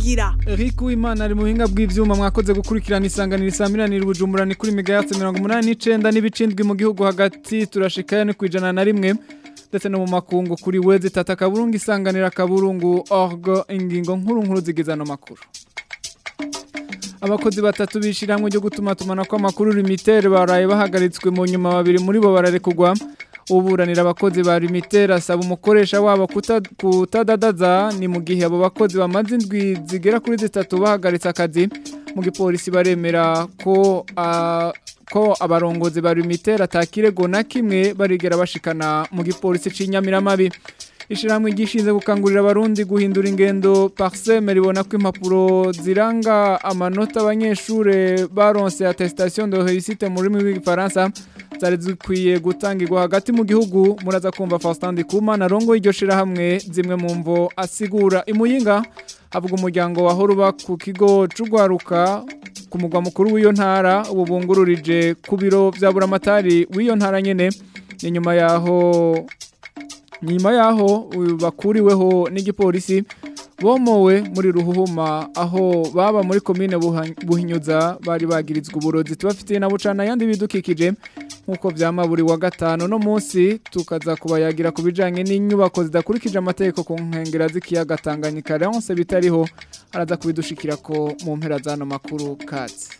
nkingira Eric Uwimana ari mu buhinga bw'ivyuma mwakoze gukurikirana isanganiro isamiranira ubujumbura ni kuri megahertz 89 n'ibicindwi mu gihugu hagati turashikaye ni kwijana na rimwe ndetse no mu makungu kuri wezi tata kaburungu isanganira kaburungu org ingingo nkuru nkuru zigizano makuru abakozi batatu bishiramwe ryo gutuma tumana ko amakuru limitere baraye bahagaritswe mu nyuma babiri muri bo bararekugwa uburanira abakozi ba limitere asaba umukoresha wabo kutadadaza ni mu gihe abo bakozi bamaze indwi zigera kuri zitatu bahagaritse akazi mu gipolisi baremera ko ko abarongozi ba limitere atakirego na kimwe barigera bashikana mu gipolisi c'inyamiramabi ishiramwe gishinze gukangurira abarundi guhindura ingendo parseme ribona ko impapuro ziranga amanota abanyeshure baronse attestation de réussite mu rurimi rw'igifaransa zari zikwiye gutangirwa hagati mu gihugu muraza kumva Faustin Ndikumana rongo iryo shirahamwe zimwe mu mvo asigura imuyinga havuga umuryango wa Horuba ku kigo c'ugwaruka ku mugwa mukuru w'iyo ntara ubu bungururije ku biro vya buramatari w'iyo ntara nyene ni nyuma yaho nyuma yaho bakuriweho n'igipolisi bomowe muri ruhuhuma aho baba muri komine buhinyuza bari bagirizwa uburozi tubafitiye na bucana yandi bidukikije nk'uko vyama buri wa gatanu no munsi tukaza kubayagira ku bijanye n'inyubako zidakurikije amategeko ku nkengera z'ikiyaga Tanganyika Leonce bitariho araza kubidushikira ko mu mpera zano makuru katsi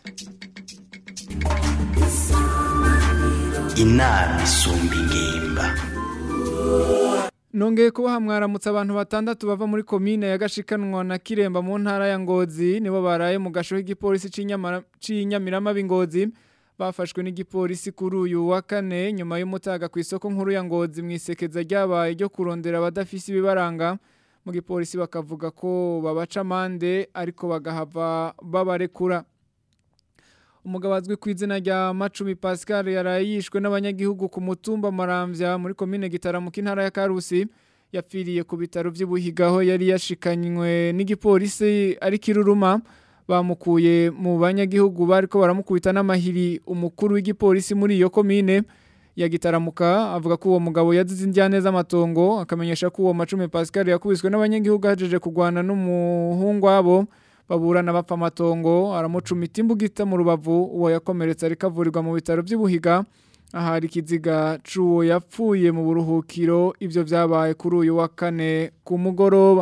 inama isumba ingimba Nongeye kuba mwaramutse abantu batandatu bava muri komine ya Gashikanwa na Kiremba mu ntara ya Ngozi nibo baraye mu gasho k'igipolisi c'inyamirama b'Ingozi bafashwe n'igipolisi kuri uyu wa kane nyuma y'umutaga ku isoko nkuru ya Ngozi mu isekeza ryabaye ryo kurondera abadafisi ibibaranga mu gipolisi bakavuga ko babaca amande ariko bagahava babarekura umugabo azwi ku izina rya Macumi Pascal yaraye yishwe n'abanyagihugu ku mutumba Maramvya muri komine Gitaramuka intara ya Karusi yapfiriye ku bitaro by'ubuhigaho yari yashikanywe n'igipolisi ari kiruruma bamukuye mu banyagihugu bariko baramukubita n'amahiri umukuru w'igipolisi muri iyo komine ya Gitaramuka avuga ko uwo mugabo yazize indyane z'amatongo akamenyesha ko uwo Macumi Pascal yakubiswe n'abanyagihugu hajeje kugwana n'umuhungu wabo baburana bapfa amatongo aramucumita imbugita mu rubavu uwo yakomeretse ariko avurirwa mu bitaro by'ubuhiga ahari ikiziga c'uwo yapfuye mu buruhukiro ivyo vyabaye kuri uyu wa kane ku mugoroba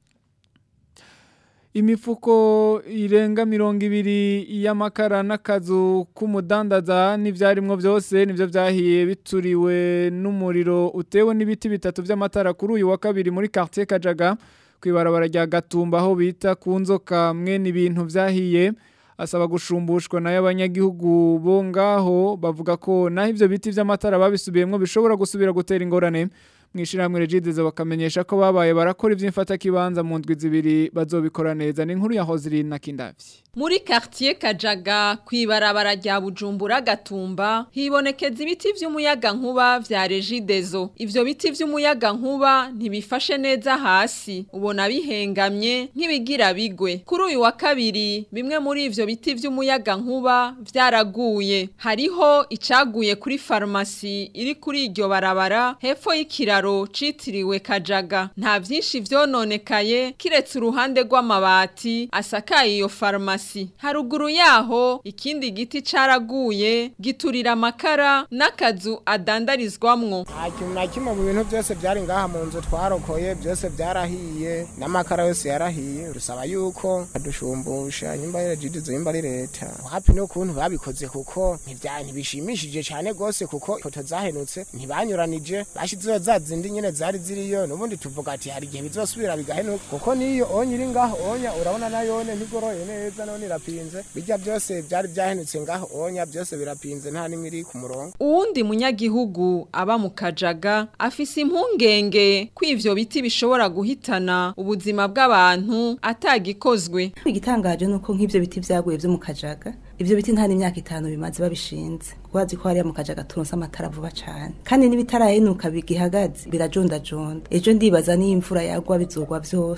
imifuko irenga mirongo ibiri y'amakara n'akazu k'umudandaza n'ivyarimwo byose nivyo vyahiye bituriwe n'umuriro utewe n'ibiti bitatu vy'amatara kuri uyu wa kabiri muri quartier Kajaga kwibarabara rya Gatumba aho bita ku nzoka mwene ibintu vyahiye asaba gushumbushwa nayo abanyagihugu bo ngaho bavuga ko naho ivyo biti vy'amatara babisubiyemwo bishobora gusubira gutera ingorane mwishirahamwe Regides bakamenyesha ko babaye barakora ivy'imfata kibanza mu ndwi zibiri bazobikora neza ni inkuru ya Hozirine na Kindavyi muri quartier Kajaga kwibarabara rya Bujumbura Gatumba hibonekeza ibiti vy'umuyaga nkuba vya Regidezo ivyo biti vy'umuyaga nkuba ntibifashe neza hasi ubona bihengamye nk'ibigira bigwe kuri uyu wa kabiri bimwe muri ivyo biti vy'umuyaga nkuba vyaraguye hariho icaguye kuri farmasi iri kuri iryo barabara hepfo y'ikiraro citiriwe Kajaga nta vyinshi vyononekaye kiretse uruhande rw'amabati asakaye iyo farmasi haruguru yaho ikindi giti caraguye giturira amakara n'akazu adandarizwamwo nta kintu na kimwe mu bintu byose byari ngaha mu nzu twarokoye byose byarahiye n'amakara yose yarahiye rusaba yuko badushumbusha nyimba ari regidizo nyimba ari leta hapi n'ukuntu babikoze kuko ntibishimishije cyane rwose kuko ifoto zahenutse ntibanyuranije bashyizeho za zindi nyine zari ziriyo n'ubundi tuvuga ati hari igihe bizosubira bigahenuka kuko n'iyo onye iri ngaho onya urabona nayone ntigoroye neza none irapinze bijya byose byari byahenutse ngaho onya byose birapinze nta n'imwe iri ku murongo uwundi munyagihugu aba mu kajaga afise impungenge ko ivyo biti bishobora guhitana ubuzima bw'abantu atagikozwe igitangaje nuko nk'ivyo biti vyaguye vyo mu kajaga ivyo biti nta n'imyaka itanu bimaze babishinze wazi ko hariya mu kajaga turonse amatara vuba cane kandi n'ibitarahenuka bigihagaze birajondajonda ejo ndibaza niyo imvura yagwa bizogwa vyose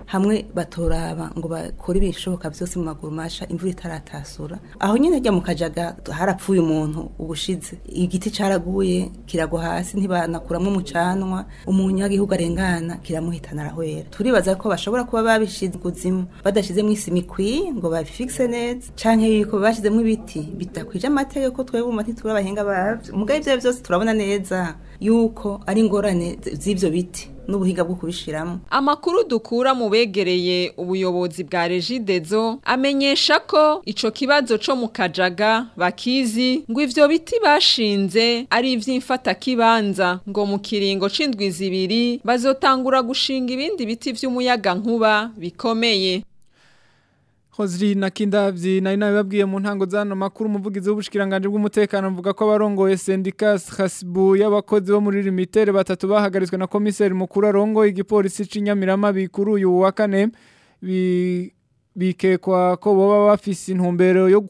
hamwe batoraba ngo bakore ibishoboka byose mu maguru masha imvura itaratasura aho nyine ajya mu kajaga harapfuye umuntu ubushize igiti caraguye kiragwa hasi ntibanakuramo umucanwa umunyagihugu arengana kiramuhitana arahwera turibaza ko bashobora kuba babishize kuzimu badashizemo isima ikwiye ngo babifixe neza canke yuko bashizemo ibiti bidakwije amategeko twebwe mu mati turabahinga bavyo mugabe ivyo byose turabona neza yuko ari ingorane z'ivyo biti n'ubuhinga bwo kubishiramo Amakuru dukura mu begereye ubuyobozi bwa Regidezo amenyesha ko ico kibazo co mu Kajaga bakizi ngo ivyo biti bashinze ari ivy'imfata kibanza ngo mu kiringo c'indwi zibiri bazotangura gushinga ibindi biti vy'umuyaga nkuba bikomeye Hozri na kindavyi nari nabibabwiye mu ntango zano makuru umuvugizi w'ubushikiranganje bw'umutekano mvuga ko abarongoye syndicat Khasbu y'abakozi bo muri limitere batatu bahagaritswe na komiseri mukuru arongoye igipolisi c'inyamirama bikuru uyu wa kane bi bikekwa ko boba bafise intumbero yo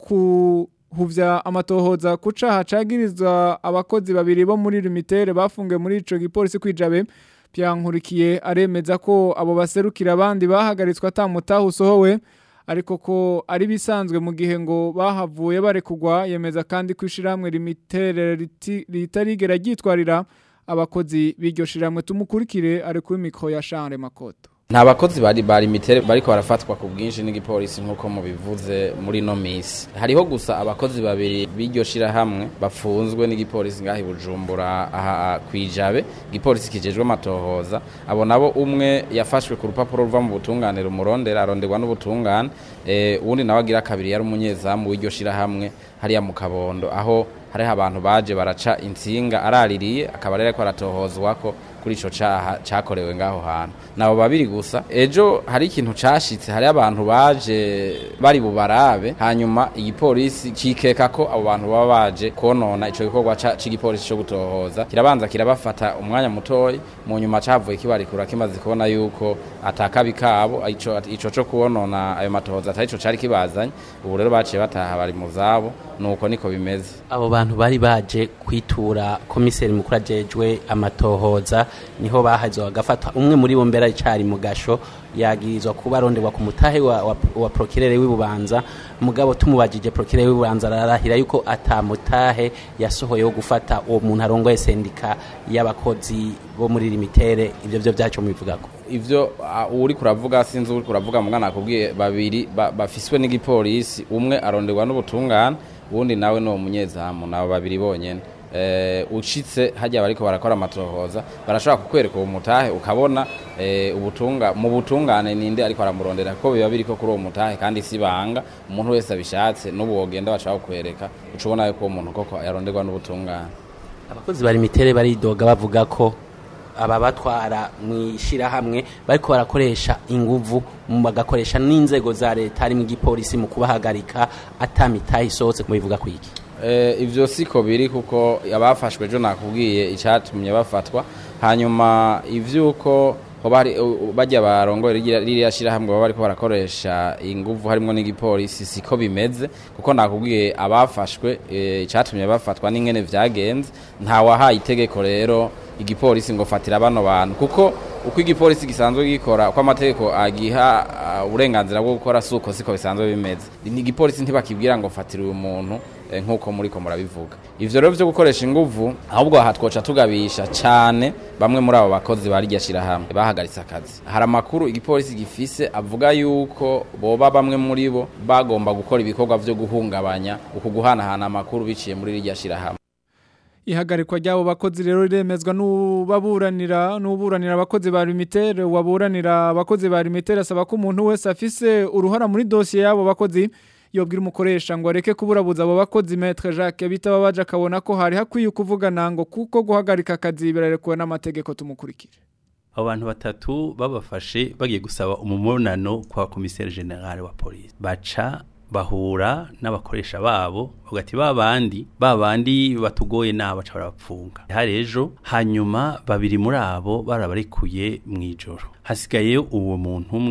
kuhuvya amatohoza kuca hacagirizwa abakozi babiri bo muri limitere bafungiwe muri ico gipolisi kwijabe Pyankurikiye aremeza ko abo baserukira abandi bahagaritswe atamutaho usohowe ariko ko ari bisanzwe mu gihe ngo bahavuye barekugwa yemeza kandi ko ishiramwe limitere ritarigera ryitwarira abakozi b'iryo shiramwe tumukurikire ari kuri mikro ya Charles Makoto nta bakozi bari bari mitere bariko barafatwa ku bwinshi n'igipolisi nk'uko mubivuze muri no misi hariho gusa abakozi babiri b'iryo shirahamwe bafunzwe n'igipolisi ngaho i bujumbura aha kwijabe igipolisi kijejwe amatohoza abo nabo umwe yafashwe ku rupapuro ruva mu butungane rumurondera aronderwa n'ubutungane eh, uwundi nawe agira kabiri yari umunyezamu w'iryo shirahamwe hariya mu kabondo aho hariho abantu baje baraca insinga araririye akaba rero ariko aratohozwako kuri ico caha cakorewe ngaho hantu nabo babiri gusa ejo hari ikintu cashitse hari abantu baje bari bubarabe hanyuma igipolisi cikeka ko abo bantu baba baje konona ico gikorwa c'igipolisi co gutohoza kirabanza kirabafata umwanya mutoyi mu nyuma cavuye kibarikura kimaze kubona yuko atakabi kabo ico ico co kuonona ayo matohoza atari ico cari kibazanye ubu rero baciye bataha bari mu zabo nuko niko bimeze abo bantu bari baje kwitura komiseri mukuru ajejwe amatohoza niho bahazwa bagafatwa umwe muri bo mbere aricari mu gasho yagirizwa kuba aronderwa ku mutahe wa, wa, wa prokirere w'ibubanza mugabo tumubajije prokirere w'ibubanza ararahira yuko atamutahe yasohoye wo gufata uwo muntu arongoye sendika y'abakozi bo muri limitere ivyo vyo vyaco mubivugako ivyo uh, uri kuravuga sinzi uri kuravuga mugana nakubwiye babiri ba, bafiswe n'igipolisi umwe aronderwa n'ubutungane uwundi nawe ni umunyezamu nabo babiri bonyene eh ucitse hajya bariko barakora amatohoza barashobora kukwereka uwo mutahe ukabona eh ubutunga mu butungane ninde ariko aramurondera ko biba biriko kuri uwo mutahe kandi sibanga umuntu wese abishatse n'ubu wogenda bashaka kukwereka ucubona yuko uwo muntu koko yaronderwa n'ubutungane abakozi bari mitere baridoga bavuga ko aba batwara mu ishyirahamwe bariko barakoresha inguvu bagakoresha n'inzego za leta harimo igipolisi mu kubahagarika atamitahe isohotse mubivuga kwiki eh ivyo siko biri kuko abafashwe jo nakubwiye icatumye bafatwa hanyuma ivyuko bari bajya barongoye ririya shirahamwe baba bariko barakoresha inguvu harimo n'igipolisi siko bimeze kuko nakubwiye abafashwe icatumye bafatwa n'ingene vyagenze nta wahaye itegeko rero igipolisi ngo fatira bano bantu kuko uko igipolisi gisanzwe gikora uko amategeko agiha uburenganzira bwo gukora suko siko bisanzwe bimeze igipolisi ntibakibwira ngo fatira uyu muntu nk'uko muri ko murabivuga ivyo rero vyo gukoresha inguvu ahubwo aha twoca tugabisha cane bamwe muri abo bakozi barirya shirahamwe bahagaritse akazi hari amakuru igipolisi gifise avuga yuko boba bamwe muri bo bagomba gukora ibikorwa vyo guhungabanya uku guhanahana amakuru biciye muri rirya shirahamwe ihagarikwa ry'abo bakozi rero riremezwa n'ubaburanira n'uburanira abakozi ba limitere waburanira abakozi ba limitere asaba ko umuntu wese afise uruhara muri dosiye y'abo bakozi yobwira umukoresha ngo areke kuburabuza abo bakozi Maître Jacques bitaba baje akabona ko hari hakwiye kuvugana ngo kuko guhagarika akazi birarekuwe n'amategeko tumukurikire abo bantu batatu babafashe bagiye gusaba umubonano kwa komiseri generale wa polisi baca bahura n'abakoresha babo bagati babandi babandi batugoye nabo baca barapfunga hari ejo hanyuma babiri muri abo barabarekuye mu ijoro hasigaye uwo muntu umwe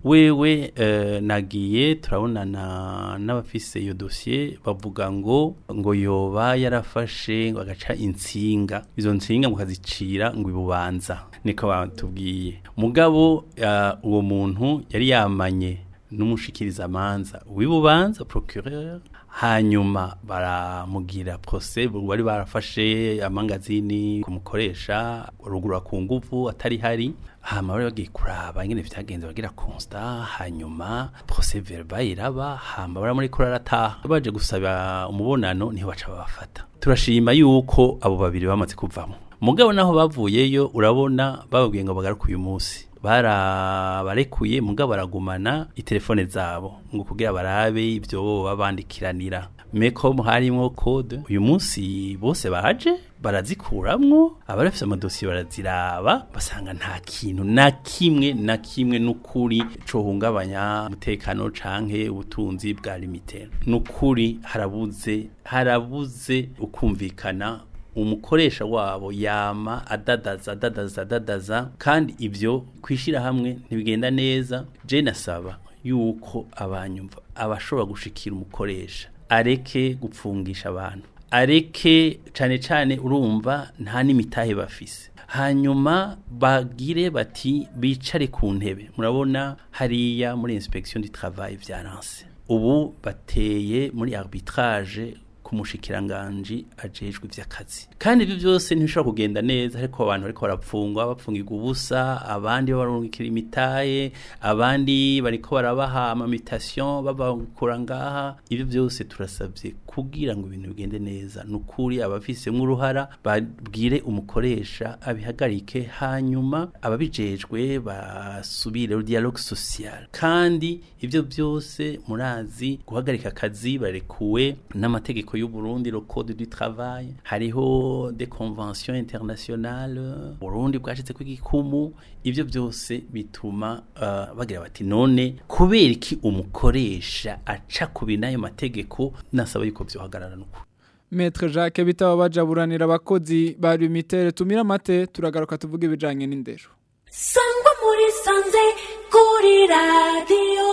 wewe eh, nagiye turabonana n'abafise iyo dosiye bavuga ngo ngo yoba yarafashe ngo agaca insinga izo nsinga mukazicira ngo ibubanza niko batubwiye mugabo eh, uwo muntu yari yamanye n'umushikiriza amanza w'ibubanza procureur hanyuma baramugira procès bari barafashe amangazini kumukoresha rugura ku nguvu atari hari hama bari bagiye kuraba ingene vyagenze bagira constat hanyuma procès verbal iraba hama bara muri kurarataha baje gusaba umubonano niho baca babafata turashima yuko abo babiri bamaze kuvamo mugabo naho bavuyeyo urabona bababwiye ngo bagaruke uyu munsi barabarekuye mugabo baragumana itelefone zabo ngo kugira barabe ibyo babandikiranira meko harimwo code uyu munsi bose baje barazikuramwo abarafise amadosiye baraziraba basanga nta kintu na kimwe na kimwe n'ukuri cohungabanya umutekano canke ubutunzi bwa limitere n'ukuri harabuze harabuze ukumvikana umukoresha wabo yama adadaza adadaza adadaza kandi ibyo kwishira hamwe ntibigenda neza je nasaba yuko abanyumva abashobora gushikira umukoresha areke gupfungisha abantu areke cyane cyane urumva nta n'imitahe bafise hanyuma bagire bati bicare ku ntebe murabona hariya muri inspection du travail vyaranse ubu bateye muri arbitrage kumushikiranganji ajejwe ivy'akazi kandi ibyo byose ntibishobora kugenda neza ariko abantu bariko barapfungwa bapfungirwa ubusa abandi babarungikira imitaye abandi bariko barabaha amamitation babakura ngaha ibyo byose turasabye kugira ngo ibintu bigende neza nukuri abafisemwo uruhara babwire umukoresha abihagarike hanyuma ababijejwe basubire au dialogue social kandi ibyo byose murazi guhagarika akazi barekuwe n'amategeko y'u Burundi le code du travail hariho des conventions internationales Burundi bwashitse kw'igikumu ivyo byose bituma uh, bagira bati none kubera iki umukoresha aca kubi n'ayo mategeko nasaba yuko vyohagarara nuko Maître Jacques bitaba bajaburanira abakozi bari mitere tumira amate turagaruka tuvuge ibijanye n'indero sangwa muri sanze kuri radio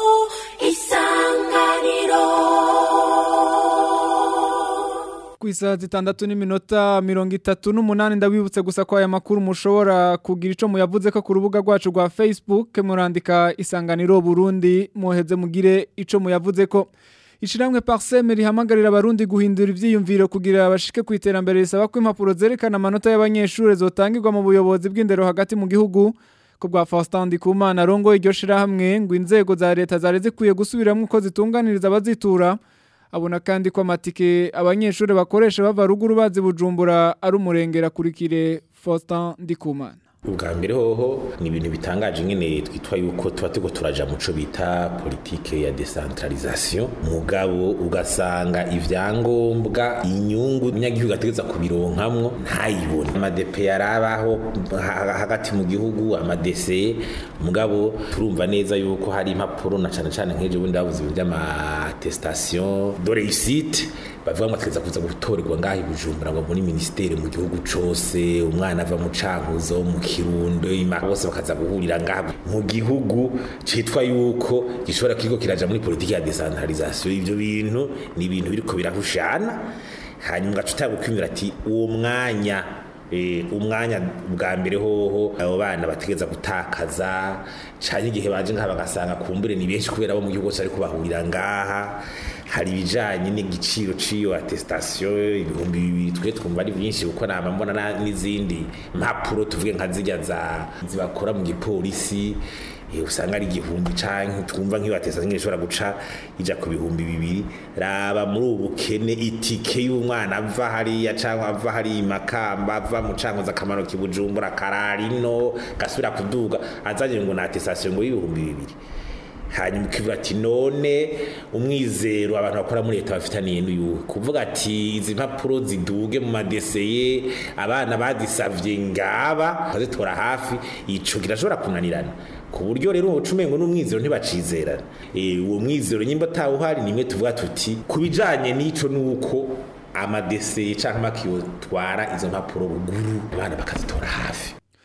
isanganiro ku isaha zitandatu n'iminota mirongo itatu n'umunani ndabibutse gusa ko aya makuru mushobora kugira icyo muyavuze ko ku rubuga rwacu rwa facebook murandika isanganiro burundi muheze mugire icyo muyavuze ko ishyirahamwe pariseme rihamagarira abarundi guhindura ibyiyumviro kugira bashike ku iterambere risaba ko impapuro zerekana amanota y'abanyeshuri zotangirwa mu buyobozi bw'indero hagati mu gihugu ko bwa Faustin Ndikumana rongo iryo shirahamwe ngo inzego za leta zari zikwiye gusubiramo uko zitunganiriza abazitura abona kandi ko amatike abanyeshuri bakoresha bava ruguru bazi bujumbura ari umurengera kurikire Faustin Ndikumana ubwa mbere hoho ni ibintu bitangaje nyine twitwa yuko tuba turiko turaja muco bita politike ya decentralisation mugabo ugasanga ivyangombwa inyungu umunyagihugu ategeza kubironkamwo ntayibone amadepe yarabaho ha- hagati mu gihugu amadese mugabo turumva neza yuko hari impapuro na cane cane nk'ejo bundi bavuze ibintu vy'amatestation de réussite bavuga ngo ategeza kuza gutorerwa ngaho i bujumbura ngo muri ministeri mu gihugu cose umwana ava mu cankuzo mu kirundo ima bose bakaza guhurira ngaho mu gihugu citwa yuko gishobora kiriko kiraja muri politiki ya decentralisation ivyo bintu ni ibintu biriko birahushana hanyuma ugaca utagukwimira ati uwo mwanya Eh, umwanya bwa mbere hoho abo bana bategeza gutakaza cyane igihe baje ngaha bagasanga kumbure ni benshi kubera abo mu gihugu cyose ariko bahurira ngaha hari ibijanye n'igiciro c'iyo attestation ibihumbi bibiri twe twumva ari byinshi kuko nama mbona na- n'izindi mpapuro tuvuge nka zirya za zibakora mu gipolisi eh, usanga ari igihumbi canke twumva nk'iyo attestation ishobora guca ija ku bihumbi bibiri raba muri ubu bukene itike y'umwana ava hariya canke ava hariya i makamba ava mu cankoza akamaro kibujumbura kararino gasubira kuduga azanye ngo na attestation ngo y'ibihumbi bibiri hanyuma ukivuga ati none umwizero abantu bakora muri leta bafitaniye n'uyuhe kuvuga ati izi mpapuro ziduge mu madeseye abana badisavye ngaba bazitora hafi ico kirashobora kunanirana ku buryo rero uwo cumengo n'umwizero ntibacizerana Eh, uwo mwizero nyimba atawuhari nimwe tuvuga tuti ku bijanye n'ico nuko amadeseye canke amakiyo twara izo mpapuro ruguru abana bakazitora hafi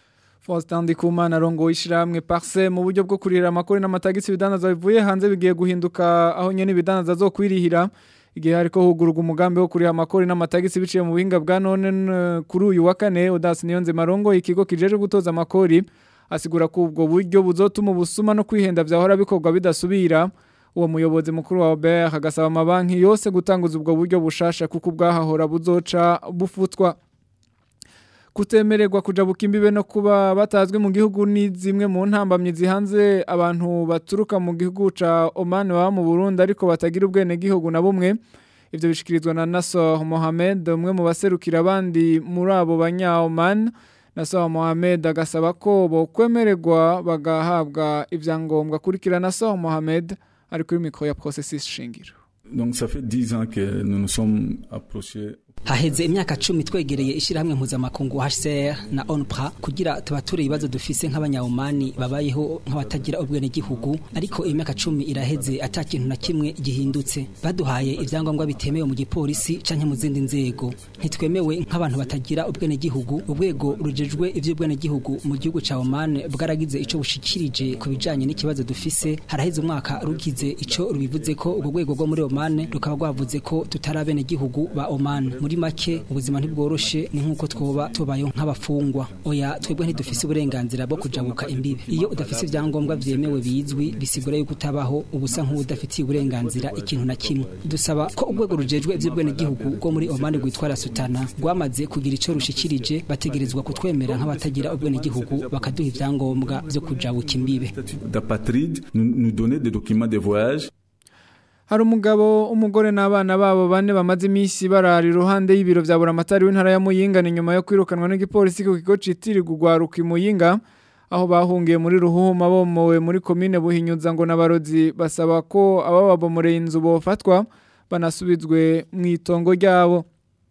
Faustin Ndikumana arongo ishiramwe Parse mu buryo bwo kurira amakori n'amatagisi bidandaza bivuye hanze bigiye guhinduka aho nyene bidandaza zo kwirihira igihe hariko hugururwa umugambi wo kuriha amakori n'amatagisi biciye mu buhinga bwa none n- kuri uyu wa kane Odas Niyonze Marongo ikigo kijeje gutoza amakori asigura ko ubwo buryo buzotuma ubusuma no kwihenda vyahora bikorwa bidasubira uwo muyobozi mukuru wa Robert agasaba amabanki yose gutanguza ubwo buryo bushasha kuko ubwahahora buzoca bufutwa kutemererwa kujabuka imbibe no kuba batazwi mu gihugu ni zimwe mu ntambamyi zihanze abantu baturuka mu gihugu ca Oman baba mu Burundi ariko batagira ubwene gihugu na bumwe ivyo bishikirizwa na Nassor Mohamed umwe mu baserukira abandi muri abo banya Oman Nassor Mohamed agasaba ko bokwemererwa bagahabwa ivyangombwa kurikira Nassor Mohamed ari kuri mikro ya processus shingiro Donc ça fait 10 ans que nous nous sommes approchés haheze imyaka cumi twegereye ishyirahamwe mpuzamakungu HCR na ONPRA kugira tubature ibibazo dufise nk'abanyawumani babayeho nk'abatagira ubwenegihugu ariko imyaka cumi iraheze ata kintu na kimwe gihindutse baduhaye ivyangombwa bitemewe mu gipolisi canke mu zindi nzego ntitwemewe nk'abantu batagira ubwenegihugu urwego rujejwe ivy'ubwenegihugu mu gihugu ca Oman bwaragize ico bushikirije ku bijanye n'ikibazo dufise haraheze umwaka rugize ico rubivuze ko urwo rwego rwo muri Oman rukaba rwavuze ko tutari abenegihugu ba Oman muri make ubuzima ntibworoshe ni nk'uko twoba tubayeho nk'abafungwa oya twebwe ntidufise uburenganzira bwo kujabuka imbibe iyo udafise ivyangombwa vyemewe bizwi bisigura yuko utabaho ubusa nk'ubudafitiye uburenganzira ikintu na kimwe dusaba ko urwego rujejwe ivy'ubwenegihugu rwo muri Oman rwitwa Rasutana rwamaze kugira ico rushikirije bategerezwa kutwemera nk'abatagira ubwenegihugu bakaduha ivyangombwa vyo kujabuka imbibe d'apatride, nous, nous donner des documents de voyage. Hari umugabo umugore n'abana babo bane bamaze iminsi barara iruhande y'ibiro vya buramatari w'intara ya Muyinga ni nyuma yo kwirukanwa n'igipolisi ku kigo citirirwa ugwaruka i Muyinga aho bahungiye muri ruhuma bomowe muri komine Buhinyuza ngo n'abarozi basaba ko abababomoreye inzu bofatwa banasubizwe mu itongo ryabo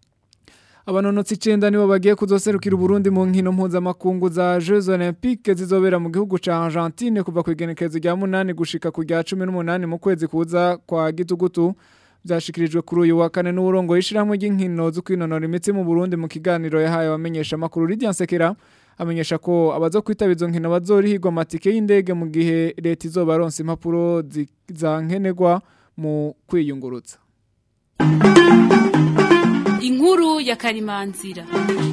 Abanonotsi icenda nibo bagiye kuzoserukira Burundi mu nkino mpuzamakungu za Jeux Olympiques zizobera mu gihugu ca Argentine kuva ku igenekerezo rya munani gushika ku rya 18 mu kwezi kuza kwa gitugutu byashikirijwe kuri uyu wa kane n'uburongo yishiramwe ry'inkino zo kwinonora imitsi mu Burundi mu kiganiro yahaye abamenyesha makuru Lydian Sekera amenyesha ko abazo kwitaba izo nkino bazorihirwa amatike y'indege mu gihe leta izobaronsa impapuro zi- za nkenerwa mu kwiyungurutsa inkuru ya karimanzira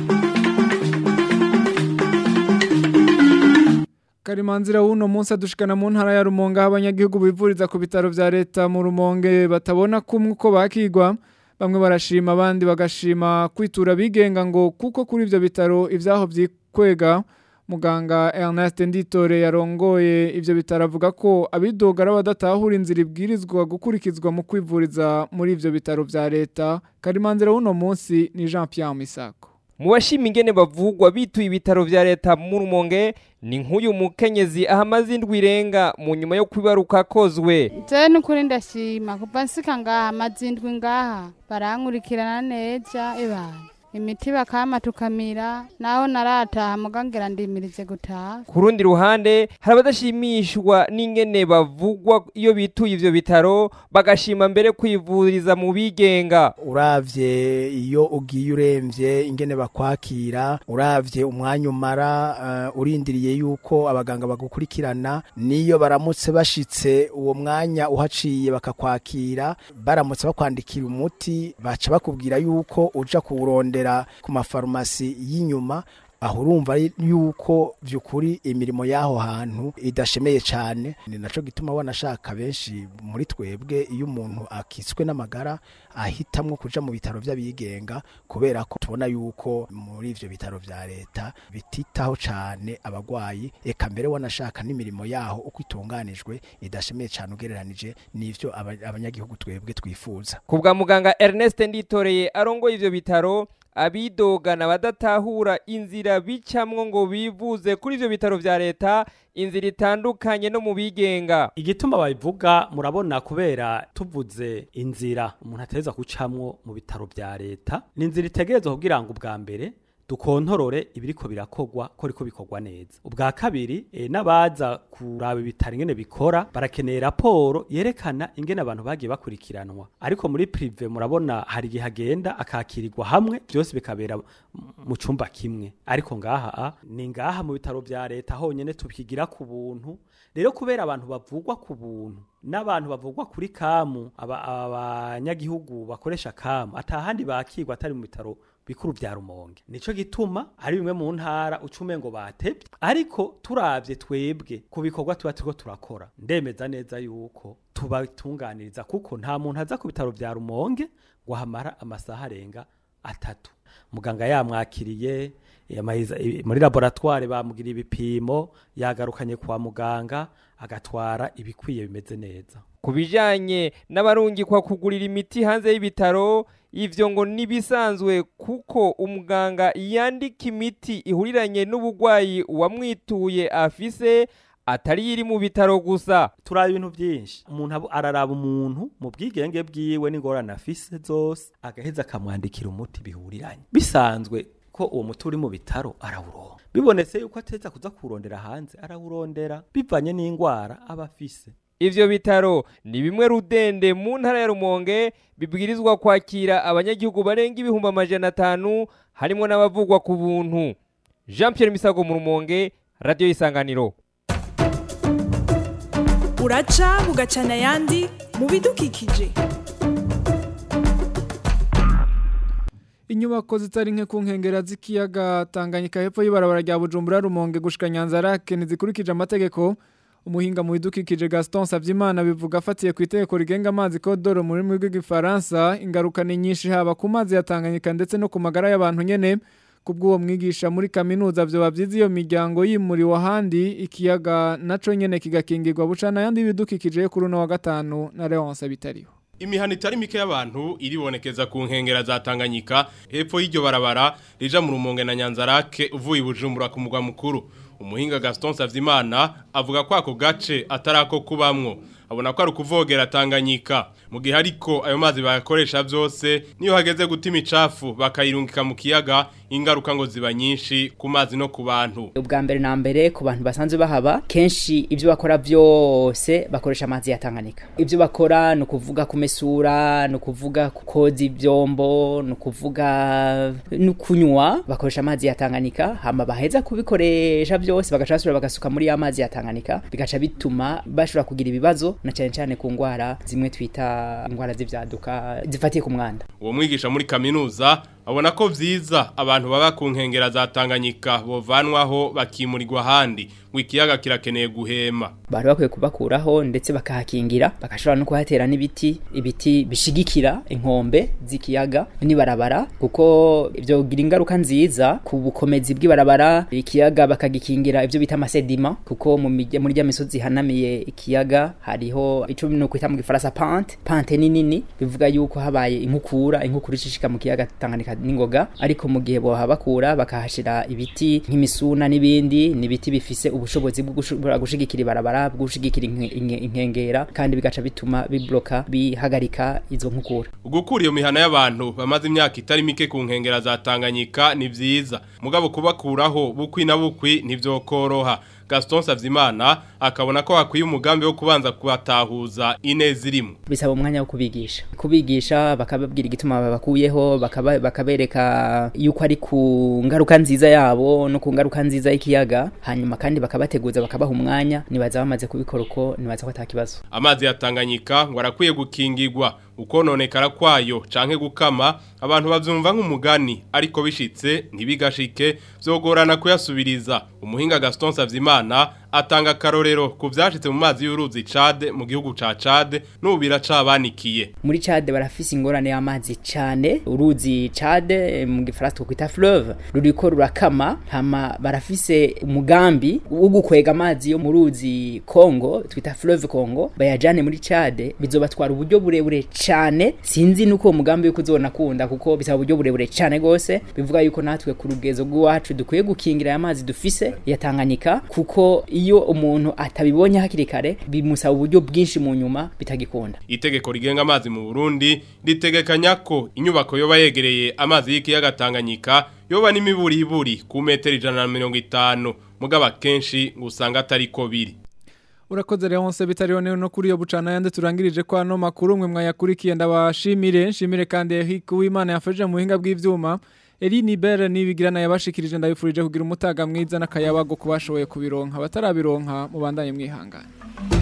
Karimanzira wuno munsi adushikana mu ntara ya Rumonge aho abanyagihugu bivuriza ku bitaro vya leta mu Rumonge batabona kumwe uko bakigwa bamwe barashima abandi bagashima kwitura bigenga ngo kuko kuri ivyo bitaro ivyaho vyikwega muganga Ernest Nditore yarongoye ivyo bitaro avuga ko abidogara badatahura inzira ibwirizwa gukurikizwa mu kwivuriza muri ivyo bitaro vya leta Karimanzira wuno munsi ni Jean Pierre Misako mu bashima ingene bavugwa bituye ibitaro vya leta mu rumonge ni nk'uyu mukenyezi ahamaze indwi irenga mu nyuma yo kwibaruka akozwe jewe nukuri ndashima kuva nsika ngaha amazindwi ngaha barankurikirana neza ebana imiti bakama tukamira naho narataha mugangera ndimirize gutaha ku rundi ruhande hari abadashimishwa n'ingene bavugwa iyo bituye ivyo bitaro bagashima mbere kwivuriza mu bigenga uravye iyo ugiye uremvye ingene bakwakira uravye umwanya umara uh, urindiriye yuko abaganga bagukurikirana niyo baramutse bashitse uwo mwanya uhaciye bakakwakira baramutse bakwandikira umuti baca bakubwira yuko uja kuwurondera ku mafarumasi y'inyuma aho urumva yuko by'ukuri imirimo y'aho hantu idashemeye cyane ni nacyo gituma wanashaka benshi muri twebwe iyo umuntu akitswe n'amagara ahitamwo kuja mu bitaro by'abigenga kubera ko tubona yuko muri ivyo bitaro vya leta bititaho cyane abagwayi eka mbere wanashaka n'imirimo yaho uko itunganijwe idashemeye cyane ugereranije n'ivyo abanyagihugu twebwe twifuza ku bwa muganga Ernest Nditoreye arongoye ivyo bitaro abidogana badatahura inzira bicamwo ngo bivuze kuri ivyo bitaro vya leta inzira itandukanye no mu bigenga igituma babivuga murabona kubera tuvuze inzira umuntu ateza gucamwo mu bitaro vya leta ni inzira itegerezwa kugira ngo ubwa mbere dukontorore ibiriko birakogwa ko riko bikorwa neza ubwa kabiri e, n'abaza kuraba ibitaro ingene bikora barakeneye raporo yerekana ingene abantu bagiye bakurikiranwa ariko muri prive murabona hari igihe agenda akakirirwa hamwe byose bikabera mu cumba kimwe ariko ngaha a, ni ngaha mu bitaro vya leta honyene tubikigira ku buntu rero kubera abantu bavugwa ku buntu n'abantu bavugwa kuri kamu abanyagihugu bakoresha kamu atahandi bakirwa atari mu bitaro bikuru vya rumonge nico gituma ari bimwe mu ntara ucume ngo batebye ariko turavye twebwe ku bikorwa tuba turiko turakora ndemeza neza yuko tubatunganiriza kuko nta muntu aza ku bitaro vya rumonge ngo hamara amasaha arenga atatu muganga yamwakiriye muri laboratware bamugira ibipimo yagarukanye kwa muganga agatwara ibikwiye bimeze neza ku bijyanye n'abarungikwa kugurira imiti hanze y'ibitaro ivyo ngo nibisanzwe kuko umuganga yandika imiti ihuriranye n'ubugwayi uwamwituye afise atari iri mu bitaro gusa turaba ibintu byinshi umuntu araraba umuntu mu bwigenge bwiwe n'ingorane afise zose agaheza akamwandikira umuti bihuriranye bisanzwe ko uwo muti uri mu bitaro arawuronka bibonetse yuko ateza kuza kurondera hanze arawurondera bivanye n'indwara aba afise ivyo bitaro ni bimwe rudende mu ntara ya rumonge bibwirizwa kwakira abanyagihugu barenga ibihumbi amajana atanu harimo n'abavugwa ku buntu jean pierre misago mu rumonge radiyo y'isanganiro uraca bugacana ayandi mu bidukikije inyubako zitari nke ku nkengera z'ikiyaga tanganyika hepfo y'ibarabara rya bujumbura rumonge gushika nyanza rake ntizikurikije amategeko umuhinga mu bidukikije Gaston Savyimana bivuga afatiye ku itegeko rigenga amazi kodoro muri rurimi rw'igifaransa ingaruka ni nyinshi haba ku mazi ya Tanganyika ndetse no ku magara y'abantu nyene kubw'uwo mwigisha muri kaminuza vyoba vyiza iyo miryango yimuriwe ahandi ikiyaga naco nyene kigakingirwa bucana yandi bidukikije kuri uno wa gatanu na Leonce bitariho imihana itari mike y'abantu iribonekeza ku nkengera za Tanganyika hepfo y'iryo barabara rija mu rumonge na Nyanzarake uvuye ibujumbura ku mugwa mukuru umuhinga Gaston Savyimana avuga ko ako gace atarako kubamwo abona ko ari ukuvogera Tanganyika mu gihe ariko ayo mazi bayakoresha byose niyo hageze gutima icafu bakayirungika mu kiyaga ingaruka ngo ziba nyinshi ku mazi no ku bantu ubwa mbere na mbere ku bantu basanzwe bahaba kenshi ibyo bakora byose bakoresha amazi ya Tanganyika ibyo bakora ni ukuvuga kumesura ni ukuvuga koza ibyombo ni ukuvuga no kunywa bakoresha amazi ya Tanganyika hama baheza kubikoresha byose bagaca basubira bagasuka muri ya mazi ya Tanganyika bigaca bituma bashobora kugira ibibazo na cyane cyane ku ngwara zimwe twita ingwara z'ivyaduka zifatiye ku mwanda uwo mwigisha muri kaminuza abona ko vyiza abantu baba ku nkengera za Tanganyika bovanwaho bakimurirwa handi ngo ikiyaga kirakeneye guhema bari bakwiye kubakuraho ndetse bakahakingira bagashobora no kuhatera n'ibiti ibiti bishigikira inkombe z'ikiyaga n'ibarabara kuko ibyo bigira ingaruka nziza ku bukomezi bw'ibarabara ikiyaga bakagikingira ibyo bita amasedima kuko mu muri rya misozi hanamiye ikiyaga hariho icumi no kwita mu gifaransa pante pante ni nini bivuga yuko habaye inkukura inkukura ishishika mu kiyaga Tanganyika n'ingoga ariko mu gihe bohabakura bakahashira ibiti nk'imisuna n'ibindi n'ibiti bifise ubushobozi bwo gushigikira ibarabara bwo gushigikira inkengera kandi bigaca bituma bibloka bihagarika izo nkukura ugukura iyo mihana y'abantu bamaze imyaka itari mike ku nkengera za Tanganyika ni vyiza mugabo kubakuraho bukwi na bukwi ntivyokoroha Gaston Savyimana akabona ko hakwiye umugambi wo kubanza kubatahuza ineza irimo bisaba umwanya wo kubigisha kubigisha bakababwira igituma babakuyeho bakaba, bakabereka yuko ari ku ngaruka nziza yabo no ku ngaruka nziza y'ikiyaga hanyuma kandi bakabateguza bakabaha umwanya nibaza bamaze kubikora uko nibaza ko atakibazo amazi ya Tanganyika ngo arakwiye gukingirwa ukononekara kwayo canke gukama abantu bavyumva nk'umugani ariko bishitse ntibigashike vyogorana kuyasubiriza umuhinga Gaston Savyimana atanga karorero ku vyashitse mu mazi y'uruzi Chad mu gihugu ca Chad n'ubira cabanikiye muri Chad barafise ingorane y'amazi cane uruzi Chad mu gifaransa twita fleuve ruriko rurakama hama barafise umugambi wo gukwega amazi yo mu ruzi Congo twita fleuve Congo bayajane muri Chad bizobatwara uburyo burebure cane sinzi nuko umugambi yuko uzonakunda kuko bisaba uburyo burebure cane gose bivuga yuko natwe ku rugezo rw'iwacu dukwiye gukingira aya mazi dufise ya Tanganyika kuko iyo umuntu atabibonye hakiri kare bimusaba uburyo bwinshi mu nyuma bitagikunda itegeko rigenga amazi mu Burundi ritegekanya ko inyubako yoba yegereye amazi y'ikiyaga Tanganyika yoba n'imiburiburi ku metero ijana na mirongo itanu mugaba kenshi usanga atari ko biri Urakoze Leonce bitariho no kuri yo bucana yande turangirije kwa no makuru mwe mwayakurikiye ndabashimire nshimire kandi Eric Uwimana yafashije mu buhinga bw'ivyuma Eline Bere nibigirana yabashikirije ndabifurije kugira umutaga mwiza n'akayabago kubashoboye kubironka batarabironka mubandanye mwihangana